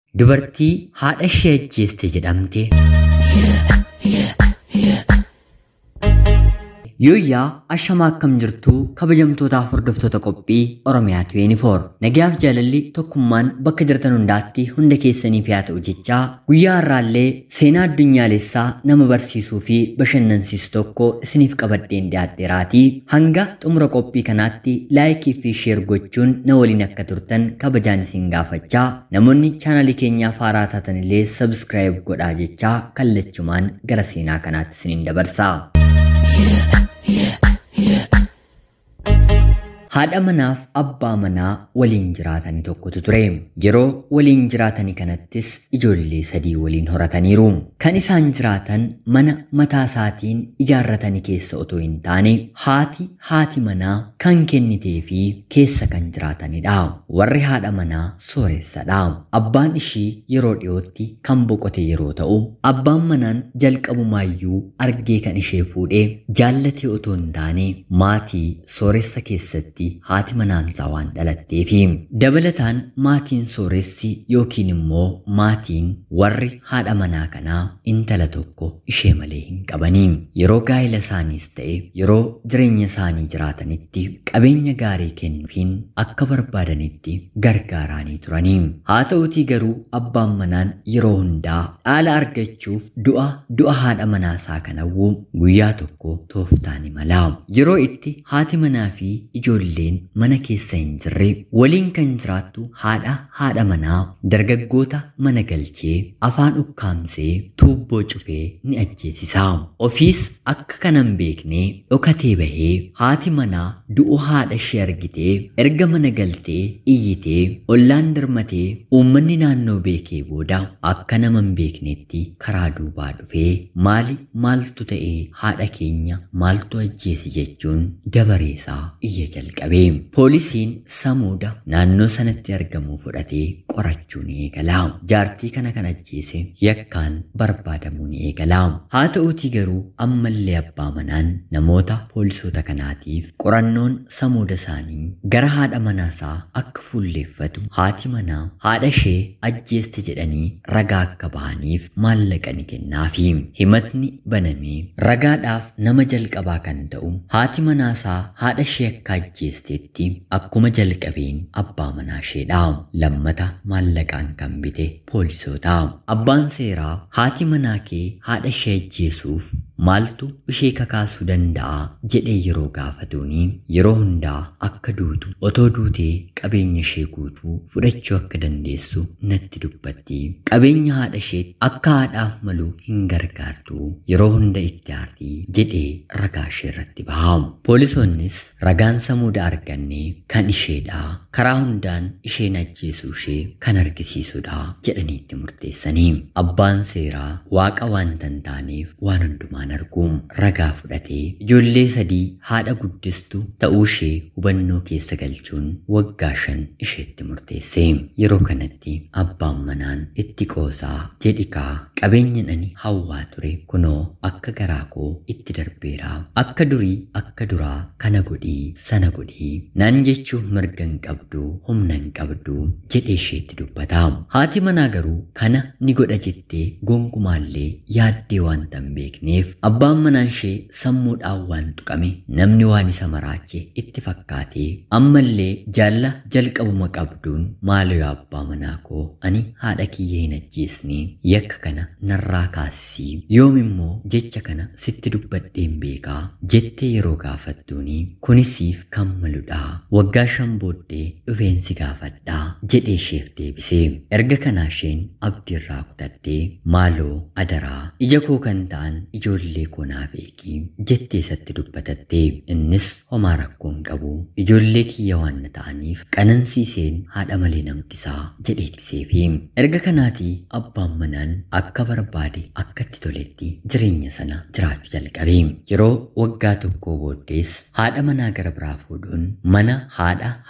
Dubartii haadha ishee ajjeeste jedhamte. Yooyyaa ashamaa akkam jirtuu kabajamtootaaf hordoftoota qophii Oromiyaa 24 nagayaaf jaalalli tokkummaan bakka jirtan hundaatti hunda keessaniif yaa ta'u jechaa guyyaa har'aallee seenaa addunyaalessaa nama barsiisuu fi bashannansiisu tokko isiniif qabadheen dhiyaadheeraatii hanga xumura qophii kanaatti laayikii fi sheer gochuun na waliin akka turtan kabajaan isin gaafachaa namoonni chaanalii keenyaaf haaraa taatan illee sabskiraayib godhaa jechaa kallachumaan gara seenaa kanaatti isiniin dabarsa. Haadha manaaf abbaa manaa waliin jiraatanii tokkotu ture. Yeroo waliin jiraatanii kanattis ijoollee sadii waliin horataniiru. Kan isaan jiraatan mana mataa isaatiin ijaarratanii keessa otoo hin taane haati haati manaa kan kennitee fi keessa kan jiraatanidha. Warri haadha manaa sooressadha. Abbaan ishii yeroo dhiyootti kan boqote yeroo ta'u, abbaan manaan jalqabumaayyuu argee kan ishee fuudhee jaallatee otoo hin taane maatii sooressa keessatti haati manaansaa waan dhalatteefi dabalataan maatiin sooressi yookiin immoo maatiin warri haadha manaa kanaa intala tokko ishee malee hin qabanii yeroo gaa'ela isaaniis ta'e yeroo jireenya isaanii jiraatanitti qabeenya gaarii kennuufiin akka barbaadanitti gargaaraanii turanii haa ta'utii garuu abbaan manaan yeroo hundaa dhaala argachuuf du'a du'a haadha manaasaa kanawwuu guyyaa tokko tooftaani malaa yeroo itti haati manaa fi ijoollee illeen mana keessa hin jirre waliin kan jiraattu haadha haadha manaa dargaggoota mana galchee afaan ukkaamsee tuubboo cufee ni ajjeesisa. Ofiis akka kanan beeknee dhokatee bahee haati manaa du'u haadha ishee argitee erga mana galtee iyyitee ollaan dirmatee uummanni naannoo beekee booda akka nama hin beeknetti karaa duubaa dhufee maali maaltu ta'ee haadha keenya maaltu ajjeese jechuun dabareesaa iyya jalqabe. Poolisiin samuuda naannoo sanatti argamu fudhatee qorachuu ni eegala. Jaartii kana kan ajjeese yakkaan barbaadamuu ni eegala. Haa ta'uutii garuu ammallee abbaa manaan namoota poolisoota kanaatiif qorannoon samuuda isaanii gara haadha manaasaa akka fuulleeffatu haati manaa haadha ishee ajjeeste jedhanii ragaa akka bahaniif maallaqa ni kennaafi. Himatni banamee ragaadhaaf nama jalqabaa kan ta'u haati manaasaa haadha ishee akka ajjeestetti akkuma jalqabeen abbaa manaa isheedha. Lammata maallaqaan kan bite poolisoota. Abbaan seeraa haati manaa kee haadha ishee ajjeesuuf maaltu ishee kakaasuu danda'a jedhee yeroo gaafatuuni yeroo hundaa akka duutu otoo duutee qabeenya ishee guutuu fudhachuu akka dandeessu natti dubbatti. Qabeenya haadha ishee akka haadhaaf malu hin gargaartu yeroo hunda itti aartii jedhee ragaa ishee irratti baha. Poolisoonnis ragaan samuuda arganne kan isheedha. Karaa hundaan isheen ajjeesuu ishee kan argisiisudha jedhanii itti murteessanii. Abbaan seeraa waaqa waan tan taaneef waan hundumaan arguu ragaa fudhatee ijoollee sadii haadha guddistu ta'uu ishee hubannoo keessa galchuun waggaa shan isheetti murteesse. Yeroo kanatti abbaan manaan itti qoosaa jedhikaa qabeenya ani hawwaa ture kunoo akka garaa koo itti darbeera. Akka durii akka duraa kana godhii sana godhii naan jechuuf mirga hin qabdu humna hin qabdu jedhee isheetti dubbata. Haati manaa garuu kana ni godha jettee gonkumaallee yaaddee waan tan beekneef abbaan manaan ishee sammuudhaan waan tuqame namni waan isa maraache itti fakkaatee ammallee jaalla jalqabuma qabduun maaloo abbaa manaa koo ani haadha kiyya hin ajjeesne yakka kana narraa kaasisii yoom immoo jecha kana sitti dubbadheen beekaa jettee yeroo gaafattuuni kunisiif kan maludha waggaa shan booddee dhufeensi gaafadhaa jedhee isheef deebise erga kanaa isheen abdiirraa kutattee maaloo adaraa ija koo kan ta'an ijoollee koo naaf eegi jettee isatti dubbatatte innis homaa rakkoo hin qabu ijoollee kiyya waan na ta'aniif qanansiiseen haadha malee namtisaa jedhee ibseefi erga kanaatii abbaan manaan akka barbaade akkatti toletti jireenya sana jiraachuu jalqabe yeroo waggaa tokkoo booddees haadha manaa gara biraa fuudhuun mana haadha haadha manaa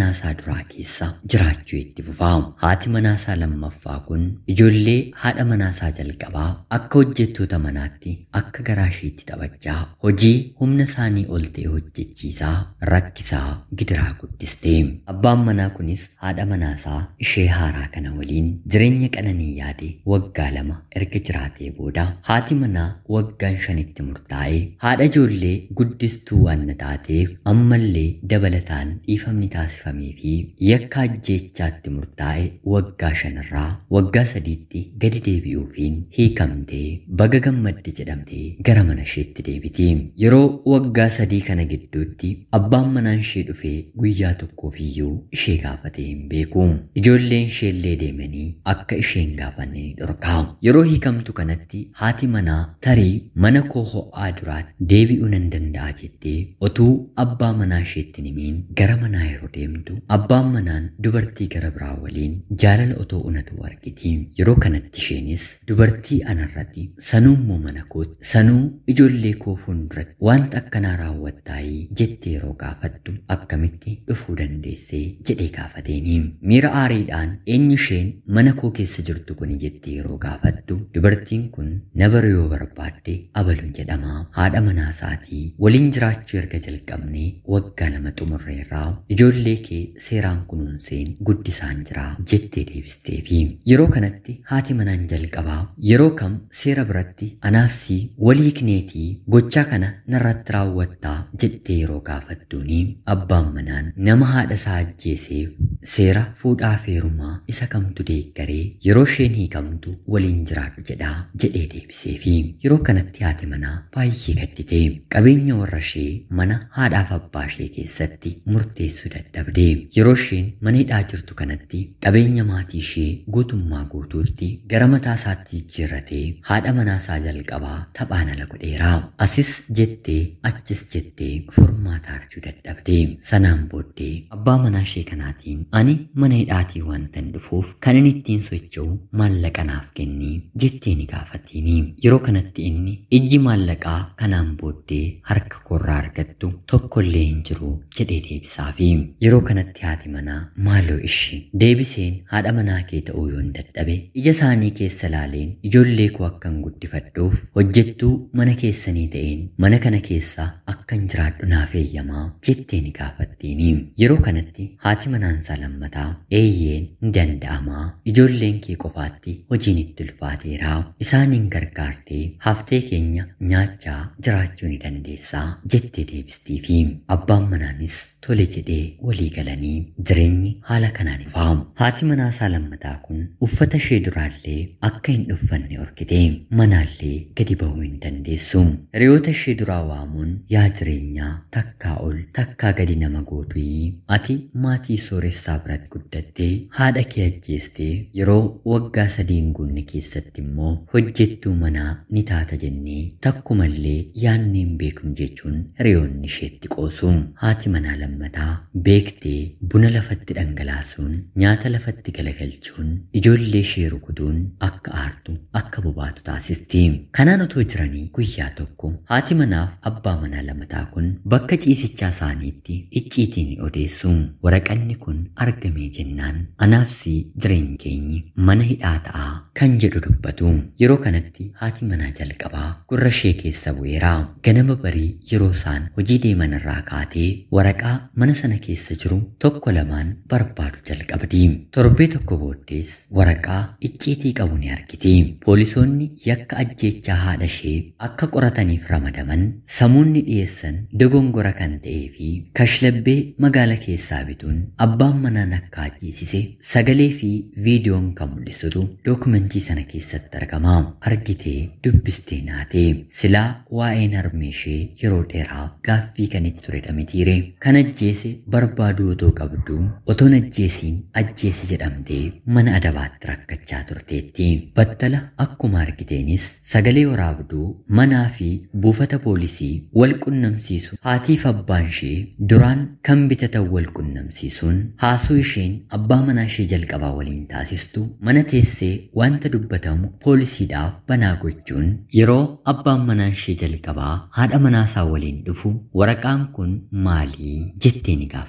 manaasaa duraa keessa jiraachuu itti fufaa. Haati manaasaa lammaffaa kun ijoollee haadha manaasaa jalqabaa akka hojjettoota manaatti akka garaa isheetti taphachaa hojii humna isaanii ol ta'e hojjechiisaa rakkisaa gidiraa guddiste. Abbaan manaa kunis haadha manaasaa ishee haaraa kana waliin jireenya qananii yaade waggaa lama erga jiraatee booda haati manaa waggaan shanitti murtaa'e haadha ijoollee guddistuu waan taateef ammallee dabalataan dhiifamni taasifamee fi yakka ajjeechaatti murtaa'e waggaa shanirraa waggaa sadiitti gadi deebi'uufiin hiikamtee baga gammadde jedhamtee gara mana isheetti deebiti. Yeroo waggaa sadii kana gidduutti abbaan manaan ishee dhufee guyyaa tokkoof iyyuu ishee gaafatee hin beeku. Ijoolleen isheellee deemanii akka isheen gaafanne ni dhorkaa. Yeroo hiikamtu kanatti haati manaa tarii mana koo ho'aa duraatti deebi'uu nan danda'a jettee otuu abbaa manaa isheetti himiin gara manaa yeroo deemtu abbaan manaan dubartii gara biraa waliin jaalala otoo unatu argiti. Yeroo kanatti isheenis dubartii anarratti sanuummoo mana kootti sanuu ijoollee koo fuulduratti wanta akkanaa raawwattaayii jettee yeroo gaafattu akkamitti dhufuu dandeessee jedhee gaafateeni. Miira aariidhaan eenyu isheen mana koo keessa jirtu kuni jettee yeroo gaafattu dubartiin kun na bara yoo barbaadde abaluun jedhama. Haadha manaa isaatii waliin jiraachuu erga jalqabnee waggaa lama xumurreerraa ijoollee kee seeraan kunuunseen guddisaan jira jettee deebisteefi. Yeroo kanatti haati manaan jalqabaa yeroo kam seera biratti anaafsii walii kineetii gochaa kana narratti raawwattaa jettee yeroo gaafattuuni abbaan manaan nama haadha isaa ajjeeseef seera fuudhaa feerumaa isa kamtu deeggaree yeroo isheen hiikamtu waliin jiraadhu jedhaa jedhee deebiseefi yeroo kanatti haati manaa baay'ee gaddite qabeenya warra ishee mana haadhaaf abbaa ishee keessatti murteessuu dadhabde yeroo isheen mana hidhaa jirtu kanatti qabeenya maatii ishee guutummaa guutuutti gara mataa isaatti jijjiirratee haadha manaasaa jalqabaa taphaan ala godheera asis jettee achis jettee furmaata argachuu dadhabde sanaan booddee abbaa manaa ishee kanaatiin ani mana hidhaatii waantan dhufuuf kan inni ittiin socho'u maallaqa naaf kenni jettee ni gaafattiini yeroo kanatti inni ijji maallaqaa kanaan booddee harka koorraa argattu tokkollee hin jiru jedhee deebisaafi yeroo kanatti haati manaa maaloo ishi deebiseen haadha manaa kee ta'uu yoon dadhabe ija isaanii keessa laaleen ijoollee koo akkan guddifadhuuf hojjettuu mana keessanii ta'een mana kana keessa akkan jiraadhu naaf eeyyamaa jettee ni gaafattiini yeroo kanatti haati manaansaa lammataa eeyyeen ni danda'amaa ijoolleen kee qofaatti hojiin itti ulfaateera isaaniin gargaartee haftee keenya nyaachaa jiraachuu ni dandeessaa jettee deebistiifi abbaan manaanis tole jedhee walii galanii jireenyi haala kanaan ifaamu haati manaasaa lammataa kun uffata ishee duraallee akka hin dhuffanne orkite manaallee gadi bahuu hin dandeessu hiriyoota ishee duraa waamuun yaa jireenyaa takkaa ol takkaa gadi nama gootuyi ati maatii sooressaa biratti guddattee haadha kee ajjeestee yeroo waggaa sadiin guunne keessatti immoo hojjettuu manaa ni taata jennee takkumallee yaadnee hin beeknu jechuun hiriyoonni isheetti qoosu haati manaa lammataa beektee buna lafatti dhangalaasuun nyaata lafatti galagalchuun ijoollee ishee rukutuun akka aartu akka bobaatu taasisti kanaan otoo jiranii guyyaa tokko haati manaaf abbaa manaa lammataa kun bakka ciisichaa isaaniitti icciitiin ni odeessu waraqanni kun argamee jennaan anaafsi jireenyi keenyi mana hidhaa ta'aa kan jedhu dubbatu yeroo kanatti haati manaa jalqabaa gurra ishee keessa bu'eera ganama barii yeroo isaan hojii deeman irraa kaatee waraqaa mana sana keessa jiru tokko lamaan barbaadu jalqabdi torbee tokko booddees waraqaa icciitii qabu ni argiti poolisoonni yakka ajjeechaa haadha ishee akka qorataniif ramadaman samuunni dhiyeessan dogongora kan ta'ee fi kashlabbee magaala keessaa bituun abbaan manaan akka ajjeesise sagalee fi viidiyoon kan mul'isutu dookumentii sana keessatti argama argitee dubbistee naate silaa waa'een harmee ishee yeroo dheeraaf gaaffii kan itti turedha mitiire kan ajjeese barbaaduu otoo qabdu otoon ajjeesiin ajjeesi jedhamtee mana adabaatti rakkachaa turteetti battala akkuma argiteenis sagalee waraabduu manaa fi buufata poolisii wal qunnamsiisu haatiif abbaan ishee duraan kan bitatan wal qunnamsiisuun haasoo isheen abbaa manaa ishee jalqabaa waliin taasistu mana teessee wanta dubbatamu poolisiidhaaf banaa gochuun yeroo abbaan manaa ishee jalqabaa haadha manaasaa waliin dhufu waraqaan kun maalii jettee ni gaafatteeni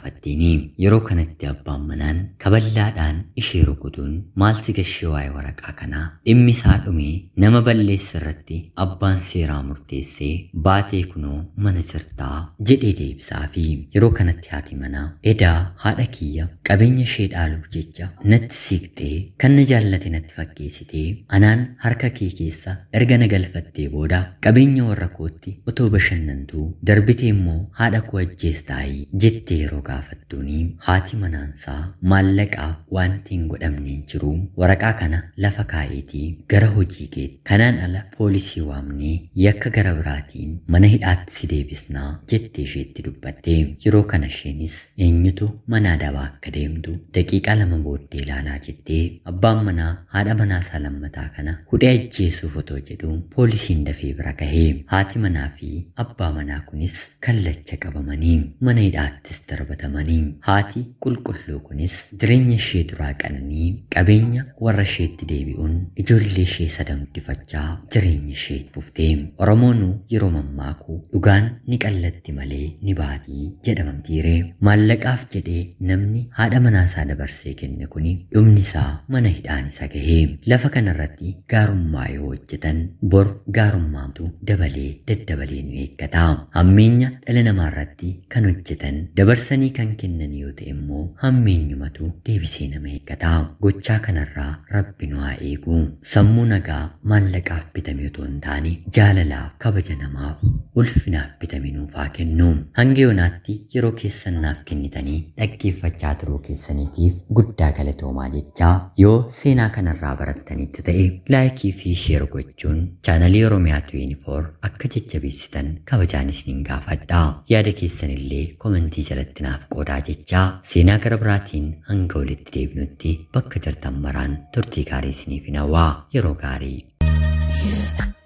turanii yeroo kanatti abbaan manaan kaballaadhaan ishee rukutuun maal si gashee waa'ee waraqaa kanaa dhimmi isaa dhumee nama balleessa irratti abbaan seeraa murteessee baatee kunoo mana jirtaa jedhee deebisaa fi yeroo kanatti haati manaa edaa haadha kiyya qabeenya ishee dhaaluuf jecha natti siiqxee kan na jaallate natti fakkeessitee anaan harka kee keessa erga na galfattee booda qabeenya warra kootti otoo bashannantuu darbitee immoo haadha koo ajjeestaayii jettee yeroo gaafattuuni haati manaansaa maallaqaa wanti hin godhamneen jiru waraqaa kana lafa kaa'eetii gara hojii keetti kanaan ala poolisii waamnee yakka gara biraatiin mana hidhaatti si deebisnaa jettee isheetti dubbatte yeroo kana isheenis eenyutu mana adabaa akka deemtu daqiiqaa lama booddee ilaalaa jettee abbaan manaa haadha manaa isaa lammataa kana hudhee ajjeesuuf otoo jedhu poolisiin dafee bira gahee haati manaa fi abbaa manaa kunis kallacha qabamanii mana hidhaattis darbatamanii haati qulqulluu kunis jireenya ishee duraa qananii qabeenya warra isheetti deebi'uun ijoollee ishee sadan guddifachaa jireenya ishee fuftee oromoonuu yeroo mammaaku dhugaan ni qallatti malee ni baatii jedhamamtiire maallaqaaf jedhee namni haadha manaasaa dabarsee kenne kuni dhumni isaa mana hidhaan isa gahee lafa kanarratti gaarummaa yoo hojjetan bor gaarummaatu dabalee daddabalee nu eeggata hammeenya dhala namaa irratti kan hojjetan dabarsanii kan kennan yoo ta'e immoo hammeenyumatu deebisee nama eeggata gochaa kanarraa rabbi nu haa eegu sammuu nagaa maallaqaaf bitame otoo hin taane jaalalaaf kabaja namaaf ulfinaaf bitame nuuf haa kennu hanga yoonaatti yeroo keessan naaf kennitanii dhaggeeffachaa turuu keessaniitiif guddaa galatoomaa jechaa yoo seenaa kanarraa barattanitti ta'e laayikii fi sheer gochuun chaanalii oromiyaa 24 akka jajjabeessitan kabajaan isiniin gaafadha yaada keessan illee komentii jalatti naaf qoodaa jechaa seenaa gara biraatiin hanga walitti deebinutti bakka jirtan maraan turtii gaarii isiniif hawwaa yeroo gaarii.